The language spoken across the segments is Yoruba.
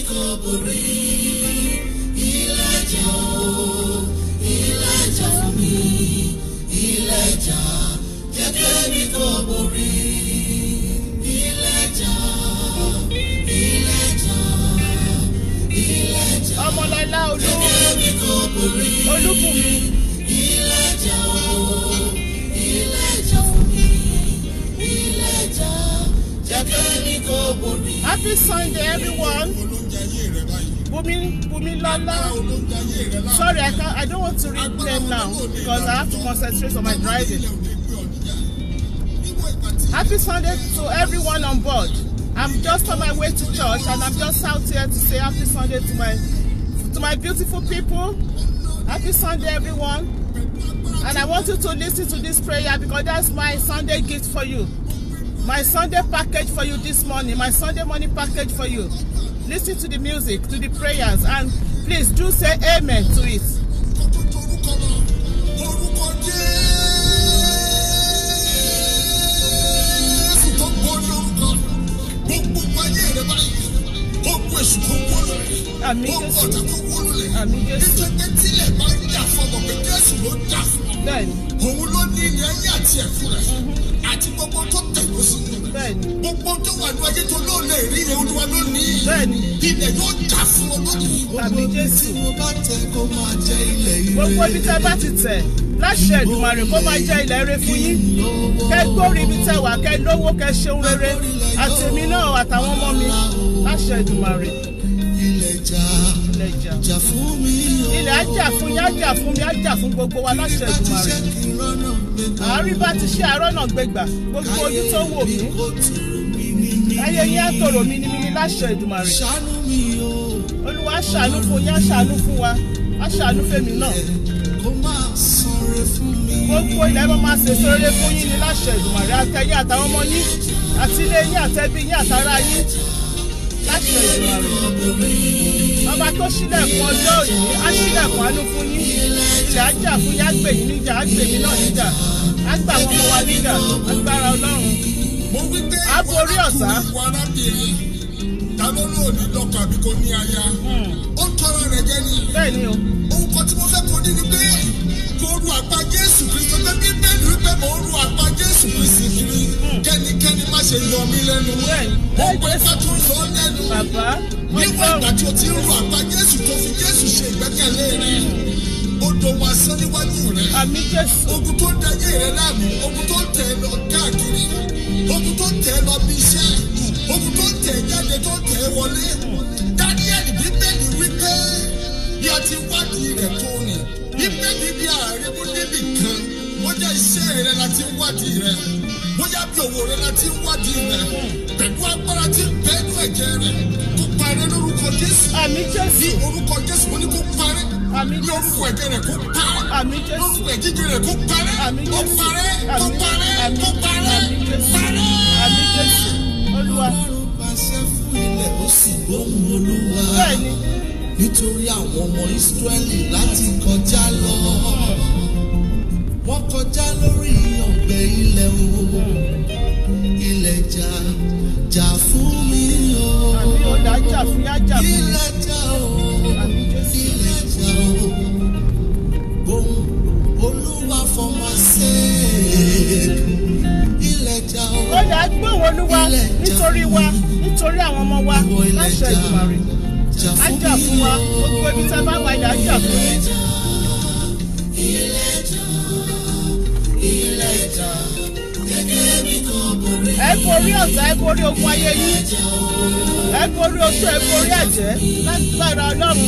kò borí ilẹ̀ jà o ilẹ̀ jà fún mi ilẹ̀ jà jẹ́ kẹ́mi kò borí ilẹ̀ jà ilẹ̀ jà ilẹ̀ jà ọmọlọ́lá olú kẹ́mi kò borí olúbùnmi ilẹ̀ jà o ilẹ̀ jà fún mi ilẹ̀ jà jẹ́ kẹ́mi kò borí. happy sunday everyone olóúnjẹ ayé rẹ báyìí. bùnmi bùnmi lọ́lá olóúnjẹ ayé rẹ láàrin. sorry I, can't, I don't want to read them now because I have to concentrate on my driving. Happy Sunday to everyone on board. I'm just on my way to church and I'm just out here to say happy Sunday to my to my beautiful people. Happy Sunday everyone. And I want you to listen to this prayer because that's my Sunday gift for you. My Sunday package for you this morning, my Sunday morning package for you. Listen to the music, to the prayers, and please do say amen to it. orúkọ jésù tó borí orúkọ gbogbo ayé rẹ báyìí ogun èṣù tó wó lórí Àmín ogun Jésù. ọ̀tá tó wó lórí Àmín Jésù. nítorí pé tílẹ̀ bá ń jà fún ọmọ pé jésù ló jà fún ọ Bẹ́ẹ̀ni, òun ló ní ilẹ̀ ayé àti ẹ̀fún rẹ̀ àti gbogbo tó tẹ̀lé sí i bẹ́ẹ̀ni, gbogbo tó wà ní ayé tó lóò lè rí yẹn olúwa ló ní bẹ́ẹ̀ni. ilẹ̀ yóò jà fún ọ lónìí. Àmín Jésù. tí mo bá tẹ kó máa jẹ́ ilẹ̀ ire. gbogbo ibi tẹ́ bá ti tẹ̀ láṣẹ Èdùmàrè kó máa jẹ́ ilẹ̀ rere fún yín kẹ́ gbórí ibi tẹ́ wà kẹ́ lówó kẹ́ ṣeun rere àti èmi náà àtàwọn ọmọ mi láṣẹ Èdùmàrè ilẹ̀ jà ilẹ̀ ìjà jà fún mi o. ilẹ̀ á jà fún yín á jà fún mi á jà fún gbogbo wa láṣẹ bá ti Èdùmàrè ṣe kí n rọ́nà gbẹ̀gbẹ̀. àárín bá ti ṣe àárọ̀ náà gbégbà gbogbo ojú tó wò mí kó tòrò mi ní mi. ayé yín á tòrò mímímí láṣẹ Èdùmàrè ṣàánú mi o. Olúwa á ṣàánú fún yín á ṣàánú fún wa á ṣàánú fèmí náà kó máa sanre fún mi. gbogbo ilẹ̀ máa máa ṣèṣe rere fún yín ní láṣẹ Èdùmàrè àtẹ̀yìn àtàwọn ọmọ yín àti ilé yín àtẹ̀bí yín àtàrà yín láṣẹ Èdùmàrè ọba tó ṣílẹ̀kùn ọjọ́ òní á ṣílẹ̀kùn àánú fún yín ilẹ̀ á jà fún yín á gbè yín níjà á gbè yín náà níjà á gbà àwọn ọmọ wa níjà agbára Ọlọ́run mo wí pé Á borí ọ̀tá. ìwọ arábìnrin ta ló lò ní lọ́kọ̀ àbí kò ní aya ó ń tọrọ rẹ̀ jẹ́ ni bẹ́ẹ̀ ni o ohun kan tí mo fẹ́ kó ní ni pé kó ru àpá Jésù Kristi pé bíbélì wípé mò ń ru àpá Jésù Kristi kiri kẹ́nikẹ́ni má ṣe yọ mí lẹ́nu Bẹ́ẹ̀ni. ó pẹ́ ká tó yọ ọ́ lẹ́nu bàbá wọ́n níwọ̀n ìgbà gbọ́ tí o ti ń ru àpá Jésù tó fi Jésù ṣe ìgbẹ́kẹ̀lé rẹ̀ ó dòwò asán níwájú rẹ̀ àmì Jésù ogun tó ń dayé rẹ láàmú ogun tó ń tẹ ẹ lọ káàkiri ogun tó ń tẹ ẹ lọ bí iṣẹ́ ogun tó ń tẹ ẹ jáde tó ń tẹ ẹ wọlé Daniel bíbélì wípé bí a ti wádìí rẹ tó ní bíbélì bí ààrẹ mú níbì kan bóyá iṣẹ́ rẹ la ti ń wádìí rẹ bóyá bí òwò rẹ la ti ń wádìí rẹ pẹ̀lú agbára tí ń bẹ́ẹ̀nu ẹ̀jẹ̀ rẹ kó parẹ́ lórúkọ Jésù àmì ní Jésù orúkọ Jésù mo ní kó parẹ́ àmì ní Jésù orúkọ ẹ̀jẹ̀ rẹ kó parẹ́ àmì Jésù lórúkọ ẹ̀jíjẹ rẹ kó parẹ́ Àmín kó Jésù. parẹ́ kó Àmín. parẹ́ Àmín. kó parẹ́ Àmín Jésù. parẹ́. àmì Jésù Olúwa Ọlọ́run pàṣẹ fún ilẹ̀ ó sì gbóhùn Olúwa. bẹ́ẹ̀ ni nítorí àwọn ọmọ Ísírẹ́lì láti kọjá lọ. Wọ́n kọjá lórí ọ̀gbẹ́ ilẹ̀ o. Ilẹ̀ jà jà fún mi o. àmì ọ̀dà jà fún yá jà fún mi Ilẹ̀ jà o. àmì Jésù Ilẹ̀ jà o. Ohun Olúwa fọmọ ṣe. Ilẹ̀ jà o. ọ̀dà gbóhùn Olúwa nítorí wa nítorí àwọn ọmọ wa Ìwọ ilẹ̀ láṣẹ jà Èdùmàrè jà á fún jà mi fún wa o. gbogbo ibi tẹ́ bá wà yà á jà fún yín ẹ borí ọ̀tá ẹ borí ogun ayé yín ẹ borí oṣù ẹ borí ẹ̀jẹ̀ lágbára Ọlọ́run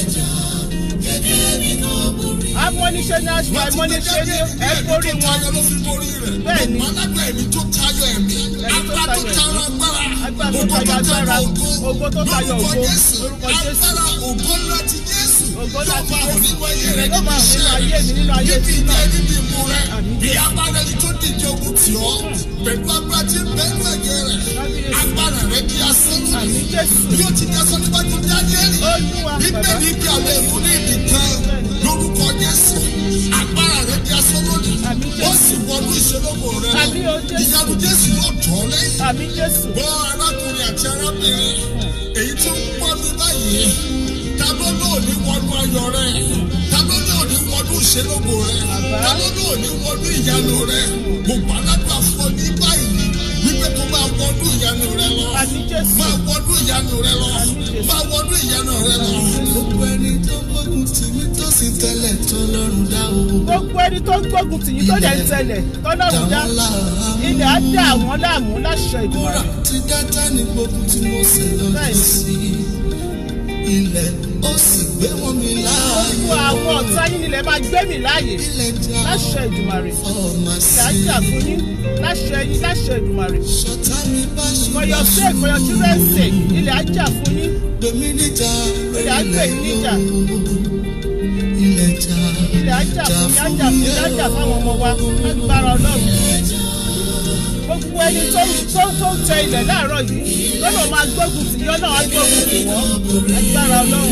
amọ́niṣẹ́ ní aṣọ àìmọ́niṣẹ́ ní ẹ borí wọn Tayọ ló fi borí rẹ̀. Bẹ́ẹ̀ni. Alágbà ẹ̀mí tó tayọ ẹ̀mí. Ẹ̀mí tó Agbá tó tayọ tayọ ẹ̀mí. agbára. Agbára tó tayọ agbára. Ògo tó tayọ Lórúkọ ògo. Jésù. Lórúkọ Jésù. Agbára ògo ńlá ti Jésù. Ògo ńlá ti Yóò máa hàn Jésù. nínú ayé rẹ̀ Yóò níbi máa hàn nínú iṣẹ́ ayé rẹ̀. mi, nínú ayé Níbi tí náà. ìjẹ́ níbi ìmú rẹ̀. Àmín. Bí agbára ẹni tó dìde ogun tì ọ́. Pẹ̀lú agbára tí ń bẹ́nu ẹ̀jẹ̀ rẹ̀. Kábíyèsí. Agbára rẹ̀ di asán lónìí. àmì Jésù Bí ó ti di asán níwájú Dáníẹ́lì. Olúwa bàbá Bíbélì bí àwọn èèyàn ní ibì kan lórúkọ Jésù. Agbára rẹ̀ di asán lónìí. Àmín Jésù. Ó sì wọnú ìṣelógo rẹ̀ lọ. Àmín o Jésù. Ìyanu Jésù yóò tọ̀ ọ́ lẹ́yìn. àmì Jésù Gbọ́ arákùnrin àti arábìnrin. Èyí tó ń pọ́ mi báyìí báyìí ta ló lò ní wọnú ayọ̀ rẹ̀ ta ló lò ní wọnú ìṣelógo rẹ̀ ta ló lò ní wọnú ìyanu rẹ̀ mo gbàdúrà fún ọ ní báyìí wípé kó máa wọnú ìyanu rẹ̀ lọ Àmì Jésù. máa wọnú ìyanu rẹ̀ lọ máa wọnú ìyanu rẹ̀ lọ. gbogbo ẹni tó gbógun tì mí tó sì tẹ́lẹ̀ tó lọ́rùn dá o. gbogbo ẹni tó ń gbógun tì yín tó dẹ̀ ń tẹ̀lẹ̀ tọ́lọ́run dá ilẹ̀ á dá àwọn láàmú láṣẹ ìdùnnú Kúrà tí dátà ní gbógun tí mo sì lọ́jọ́ sí. Ilẹ̀ ó sì gbé wọn mi láàyè. gbogbo àwọn ọ̀tá yín nílẹ̀ máa gbé mi láàyè Ilẹ̀ já láṣẹ ìdùmarè ọmọ ilẹ̀ á sí. jà fún yín láṣẹ yín láṣẹ ìdùmarè Ṣọ̀tá mi bá for your ṣùgbọ́n sake for your children's sake ilẹ̀ á jà fún yín gbèmí níjà Ilẹ̀ á gbè yín níjà. Ilẹ̀ já ilẹ̀ á jà fún yín á jà fún yín á jà fáwọn ọmọ wa lágbára ọlọ́run gbogbo ẹni tó tó tó ń tẹ ilẹ̀ láàárọ̀ yìí lọ́nà máa gbógun tì yín ọlọ́run á gbógun tì wọ́n lágbára ọlọ́run.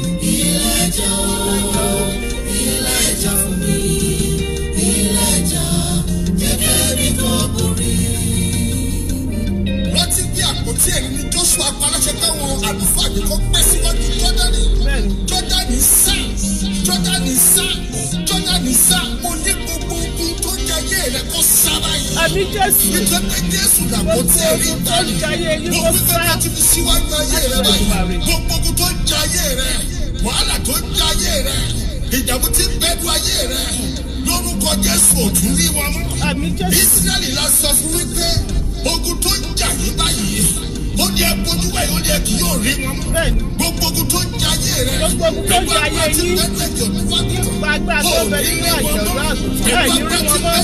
rántí bí àpótí ẹ̀rí ní Joshua paláṣẹ káwọn àlùfáà yìí kọ́ pẹ́ síwájú Jọ́dánì. bẹ́ẹ̀ni Jọ́dánì sá Jọ́dánì sá Jọ́dánì sá mo ní gbogbo ogun tó jẹ ayé rẹ kó sára yìí. àmì jésù Nítorí Jésù làpótí ẹ̀rí Gbogbo ogun tó ń jẹ ayé yín Mo kó wí pé sá. mo ti fi síwájú ayé rẹ báyìí. Gbogbo ogun tó ń jẹ ayé rẹ, wàhálà tó ń jẹ ayé rẹ, ìdààmú tí ń bẹ́ẹ̀dù ayé rẹ, lórúkọ Jésù ò tún rí wọn mọ́. àmì jésù Ísírẹ́lì la sọ fún wípé ogun tó ń jà yín báyìí, ó ní ẹ bójú wẹ̀ ó ní ẹ kì yóò rí wọn mọ́. bẹ́ẹ̀ni Gbogbo ogun tó ń jẹ ayé rẹ. Gbogbo ogun tó ń jẹ ayé yín. Gbogbo agbára tó bẹ nínú àjọ̀dún àgùntàn ẹ̀ ní rí wọn mọ́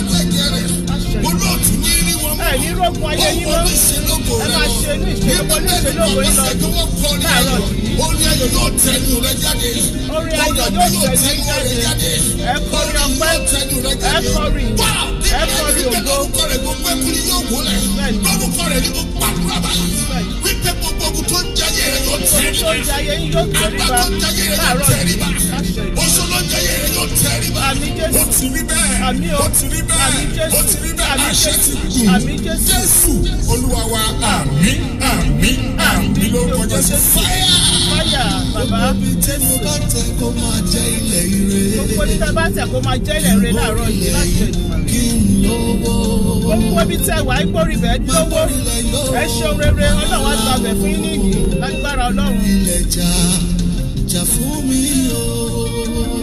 Olóòtú ní rí wọn mọ́. ẹ̀ ní rógun ayé yín mọ́ ẹ máa ṣe inú ìṣèlú inú ìṣèlú òwe lọ láàárọ̀ yìí Orí ayọ̀ yóò tẹnu rẹ jáde. orí ayọ̀ yóò tẹ̀lé jáde ẹ kọrin ọpẹ́ ẹ kọrin ìyìn ẹ kọrin ògo Lórúkọ rẹ̀ gbogbo ẹkùn ni yóò wọlẹ̀. Bẹ́ẹ̀ni. Lórúkọ rẹ̀ ni mo gbàdúrà báyìí. Bẹ́ẹ̀ni. Wípé gbogbo ogun tó ń jayé rẹ̀ yóò orí tẹ̀rí tó ń jẹ ayé yín yóò tẹríba láàárọ̀ yìí láṣẹ ìdùnnú. Oṣù ló ń jayé rẹ̀ yóò tẹríba. Àmì Jésù. Ó ti rí bẹ́ẹ̀. Àmì o. Ó ti rí bẹ́ẹ̀. Àmì Jésù. Ó ti rí bẹ́ẹ̀. Àmì Àṣẹ ti Jésù. kù. Àmì Jésù. Jésù Olúwa wa àmín àmín àmín lórúkọ Jésù. Fáyà. fáyà bàbá Ibi tí mo bá tẹ kó máa jẹ́ ilẹ̀ ire. gbogbo ní tẹ bá tẹ kó máa jẹ́ ilẹ̀ rẹ láàárọ̀ yìí láṣẹ ìdùnnú. Kí n lówó. gbogbo ibi tẹ wà ìgbórí bẹ́ẹ̀ lówó ẹ ṣeun rere ọlọ́run á gba ọbẹ̀ fún yín nìyí lágbára ọlọ́run. ilẹ̀ jà jà fún mi o.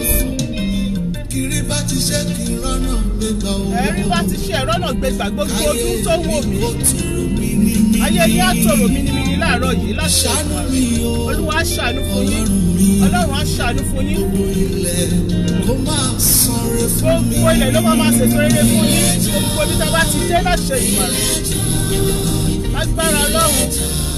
kiri bá ti ṣe kí n rọ́nà gbégbá o. ẹ̀rí bá ti ṣe ẹ̀rọ náà gbégbà gbogbo ọdún tó wò mí ó tòrò mí ní mí. ayé ní àtòrò mímímí láàárọ̀ yìí láṣẹ ṣàánú ìdùnnú. mi o. olúwa á ṣàánú fún yín ọlọ́run mi. ọlọ́run á ṣàánú fún yín gbogbo ilẹ̀ kó máa sanre fún mi. gbogbo ilẹ̀ ló máa máa ṣètò rere fún yín gbogbo ibi tá a bá ti dé láṣẹ ìdùnnú. lágbára ọlọ́run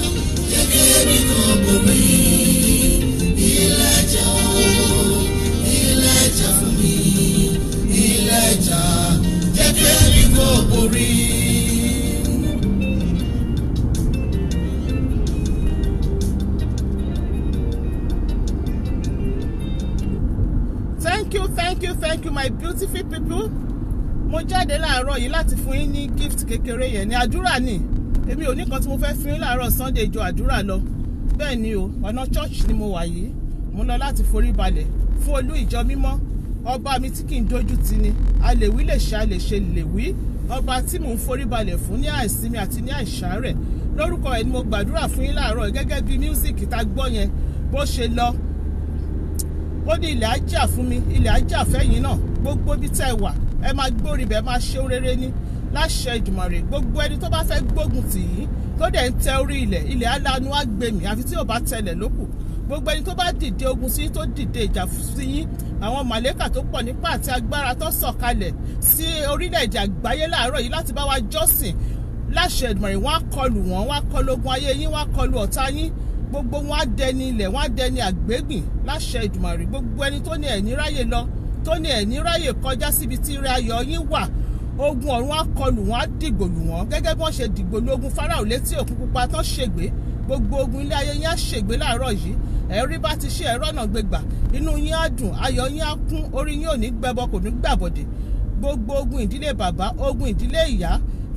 thank you thank you thank you my beautiful people mo jáde láàárọ̀ yìí láti fún yín ní gift kékeré yẹn ní àdúrà ni èmi ò ní kan tí mo fẹ́ fún yín láàárọ̀ sunday ìjọ àdúrà lọ bẹ́ẹ̀ ni o ọ̀nà church ni mo wà yìí mo lọ láti forí balẹ̀ fún olú ìjọ mímọ́ ọba mi tí kì í dojú ti ni a lè wí lè ṣe a lè ṣe lè wí ọba tí mò ń forí balẹ̀ fún ní àìsinmi àti ní àìsàárẹ̀ lórúkọ ẹ̀ ni mo gbàdúrà fún yín láàárọ̀ gẹ́gẹ́ bí music tá gbọ́ yẹn bó ṣe lọ ó ní ilẹ̀ ajá fún mi ilẹ̀ ajá fẹ́yìn náà gbogbo ibi tẹ́ ẹ wà ẹ máa gbórí bẹ́ẹ̀ máa ṣe rere ní láṣẹ ìdùmọ̀rẹ́ gbogbo ẹni tó bá fẹ́ gbógun tì yín tó dẹ̀ ń tẹ orí ilẹ̀ ilẹ̀ alanu á gbé mi àfi tí ò bá tẹlẹ̀ lókù gbogbo ẹni tó bá dìde ogun sí yín tó dìde ìjà sí yín àwọn màlẹ́kà tó pọ̀ nípa àti agbára tó sọ̀kalẹ̀ sí orílẹ̀-èdè àgbáyé láàárọ̀ yìí láti bá wa jọ́sìn láṣẹ ìdùmọ̀rẹ́ wọ́n á kọlù wọ́n wọ́n á kọlù ogun ayé yín wọ́n á kọlù ọ̀tá yín gbogbo wọn á dẹni ilẹ̀ wọn á dẹni àgbégbìn láṣẹ ìdùmàrè gbogbo ẹni tó ní ẹ̀ní ráyè lọ tó ní ẹ̀ní ráyè kọjá síbi tí ire ayọ̀ yín wà ogun ọ̀run á kọlù wọn á dìgbòlù wọn gẹ́gẹ́ bí wọ́n ṣe dìgbòlù ogun Fáráò létí òkun pupa tán ṣègbé gbogbo ogun ilé ayé yín á ṣègbé láàárọ̀ yìí ẹ̀rí bá ti ṣe ẹ̀rọ náà gbégbà inú yín á dùn ayọ̀ yín á kún orí yín ò ní gbẹbọ kò ní gbàbọ̀dẹ̀ gbogbo ogun ìdílé bàbá ogun ìdílé ìyá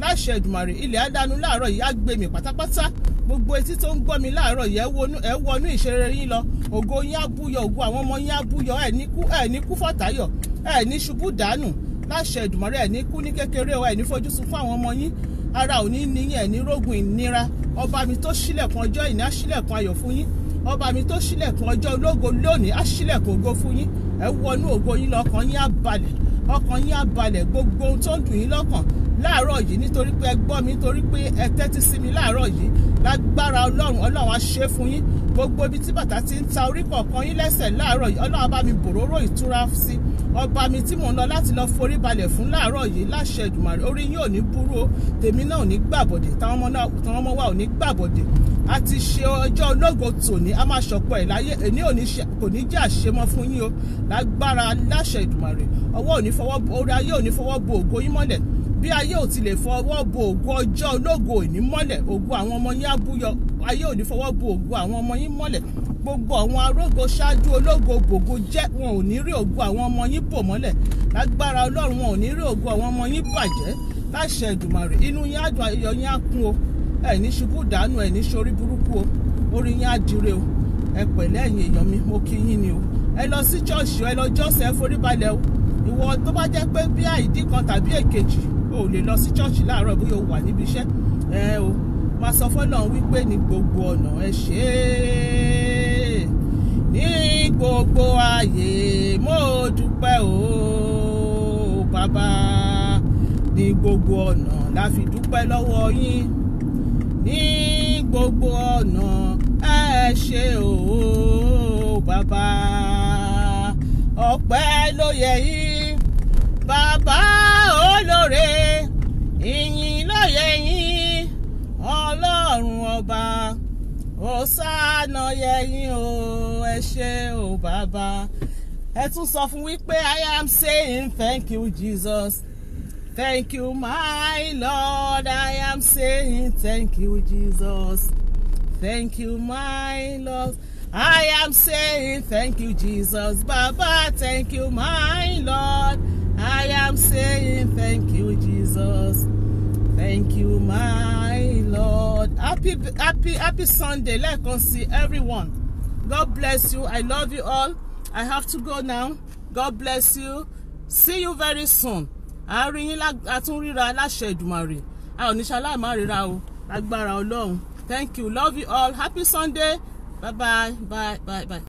láṣẹ ìdùmàrè ilẹ̀ àdánù láàárọ̀ yìí á gbé mi pátápátá gbogbo etí tó ń gbọ́ mi láàárọ̀ yìí ẹ wọnú- ẹ wọnú ìṣeré yín lọ ògo yín á búyọ ògo àwọn ọmọ yín á búyọ ẹ ní kú ẹ ní kú fọ̀tàyọ̀ ẹ ní ṣubú dànù láṣẹ ìdùmàrè ẹ ní kú ní kékeré o ẹ ní fojú sun fún àwọn ọmọ yín ara ò ní níyìn ẹ ní rógun ìnira ọba mi tó ṣílẹ̀kùn ọjọ́ ìní á ṣílẹ̀kùn ayọ̀ fún yín ọba mi tó ṣílẹ̀kùn ọjọ́ ológo lónìí á ṣílẹ̀kùn ògo fún yín ẹ wọnú ògo yín lọ́kàn yín á balẹ̀ ọkàn yín á balẹ̀ gbogbo ohun tó ń dùn yín lọ́kàn láàárọ̀ yìí nítorí pé ẹ gbọ́ mi nítorí pé ẹ tẹ́tí sí mi láàárọ̀ yìí lágbára ọlọ́run ọlọ́run á ṣe é fún yín gbogbo ibi tí bàtà ti ń ta orí kọ̀ọ̀kan yín lẹ́sẹ̀ láàárọ̀ yìí ọlọ́run á bá mi bòróró ìtura sí ọba mi tí mò ń lọ láti lọ forí balẹ̀ fún láàárọ̀ yìí láṣẹ Èdùmàrè orí yín ò ní burú o tèmi náà ò ní gbàbọ̀dẹ̀ táwọn ọmọ náà táwọn ọmọ wa ò ní gbàbọ̀dẹ̀ a ti ṣe ọjọ́ ológo tòní a máa ṣọ̀pọ̀ ẹ̀ láyé èní ò ní ṣe kò ní jẹ́ àṣemọ́ fún yín o lágbára láṣẹ Èdùmàrè ọwọ́ ò ní fọwọ́ orí ayé ò ní fọwọ́ bo ògo yín mọ́lẹ̀ bí ayé ò ti lè fọwọ́ bo ògo ọjọ́ ológo ìní mọ́lẹ̀ ògo àwọn ọmọ yín á búyọ ayé ò ní fọwọ́ bo ògo àwọn ọmọ yín mọ́lẹ̀ gbogbo àwọn arógo ṣáájú ológo gbògo jẹ́ wọn ò ní rí ògo àwọn ọmọ yín bò mọ́lẹ̀ lágbára ọlọ́run wọn ò ní rí ògo àwọn ọmọ yín bàjẹ́ láṣẹ Èdùmàrè inú yín á dùn ayọ̀ yín á kún o ẹ ní ṣubú dànù ẹ ní ṣorí burúkú o orí yín á dire o ẹ pẹ̀lẹ́ ẹ̀yin èèyàn mi mo kí yín ni o ẹ lọ sí ṣọ́ọ̀ṣì ẹ lọ jọ́sẹ̀ ẹ forí balẹ̀ o ìwọ tó bá jẹ́ pé bí àìdí kan tàbí èkejì o ò lè lọ sí ṣọ́ọ̀ṣì láàárọ̀ bóyá o wà níbi iṣẹ́ ẹ o máa sọ fọ́lọ́run wípé ní gbogbo ọ̀nà ẹ ṣe é ní gbogbo ààyè mo dúpẹ́ o bàbá ní gbogbo ọ̀nà la fi dúpẹ́ lọ́wọ́ yín ní gbogbo ọ̀nà ẹ ṣe o bàbá ọpẹ́ ló yẹ yín bàbá olóore ìyìn ló yẹ yín ọlọ́run ọba òsánà yẹ yín o ẹ ṣe o bàbá ẹ tún sọ fún wípé I am saying thank you Jesus. Thank you, my Lord. I am saying thank you, Jesus. Thank you, my Lord. I am saying thank you, Jesus. Baba, thank you, my Lord. I am saying thank you, Jesus. Thank you, my Lord. Happy, happy, happy Sunday. Lẹ́ẹ̀kan sí everyone. God bless you. I love you all. I have to go now. God bless you. See you very soon àárín yín àtúnríra aláṣẹ Èdùmàrè a ò ní ṣaláì má ríra o lágbára Ọlọ́run thank you love you all happy Sunday bye bye bye bye bye.